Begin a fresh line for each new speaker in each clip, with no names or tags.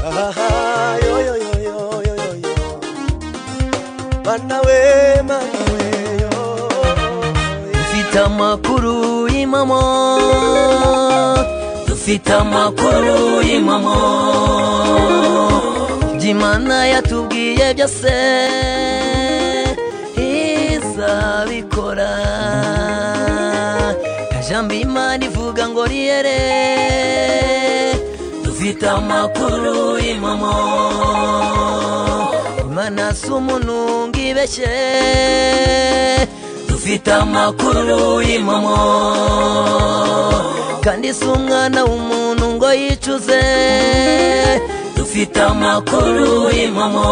Ah, yo, yo, yo, yo, yo, yo, yo. Mana we, mana we, yo.
dufite amakuru y'imamo dufite amakuru y'imamo by'imana yatubwiye byose izabikora ijambo imana ivuga ngo riyere dufite amakuru y'imamo imana si umuntu ngo ibeshye dufite amakuru y'imamo kandi si umwana w'umuntu ngo yicuze dufite amakuru y'imamo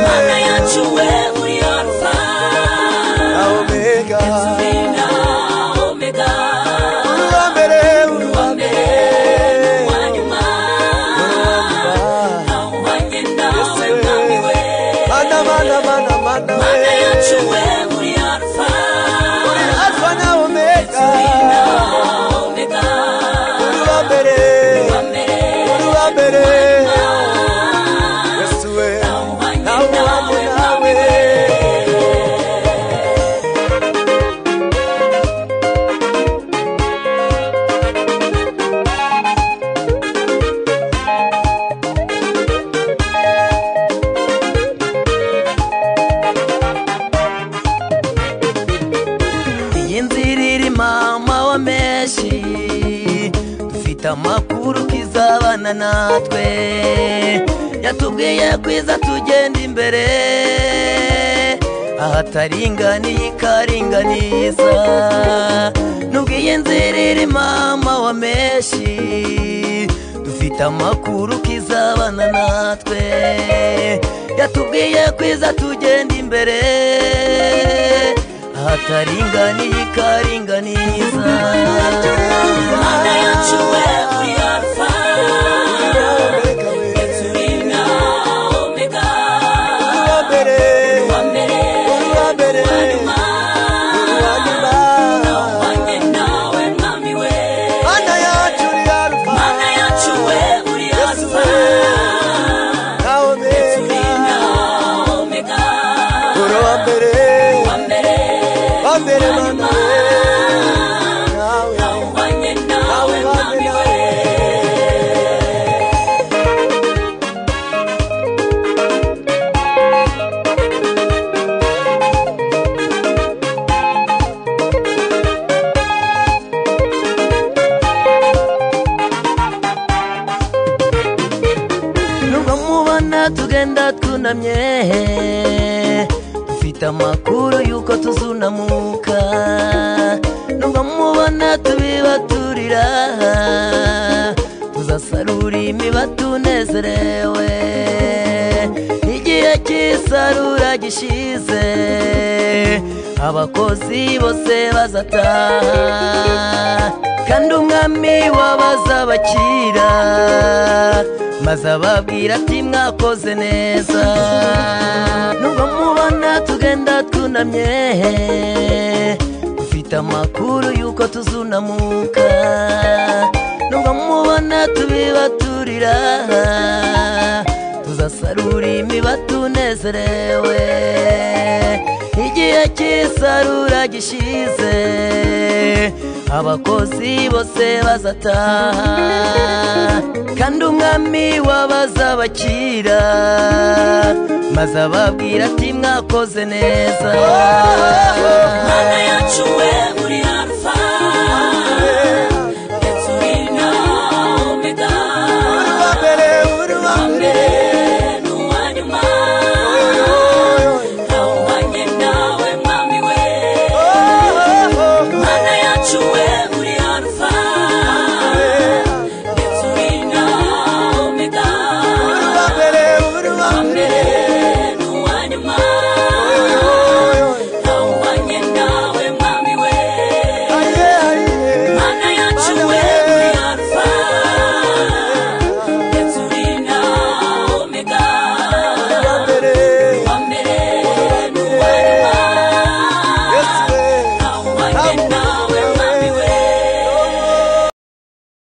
mana yacu we uri alfa
Ah, Omega.
na omega
Uruwa mbere, uruwa mbere.
nyuma
Uruwa
wagenda we
mbere.
mwami we
Mana, mana, mana, mana we.
mana yacu we uri alfa
Uri Alpha na Omega.
na omega
Uruwa mbere,
mbere
uruwa mbere. Yesu we, nawe wanjye, nawe.
iyi nzira iri mama wa menshi dufite amakuru ko izabana natwe yatubwiye kwiza tugenda imbere ahataringaniye ikaringaniza nubwo iyi nzira iri mama wa menshi dufite amakuru ko izabana natwe yatubwiye kwiza tugenda imbere ahataringaniye ikaringaniza mana yacu we uri alfa
Omega we.
na omega
Uruwa mbere,
mbere
uruwa mbere. Uruwa nyuma.
wanjye nawe mwami we
Mana yacu uri Alpha.
mana yacu we uri
Yesu
alfa
we, na
na
Omega.
omega
uruwa mbere
mbere
wa mbere mana we nawe
wanjye nawe
nawe wanjye
mwami we
nawe
nubwo mubona tugenda twunamye dufite amakuru y'uko tuzunamuka nubwo mubona tubibaturira tuzasarura imiba tunezerewe igihe cy'isarura gishize abakozi bose bazataha kandi umwami wabazabakira maze ababwira ati mwakoze neza nubwo mubona tugenda twunamye dufite amakuru y'uko tuzunamuka nubwo mubona tubibaturira tuzasarura imiba tunezerewe igihe cy'isarura gishize abakozi bose bazataha kandi umwami wabazabakira maze ababwira ati mwakoze neza
Oh, oh, oh.
mana yacu we uri hafi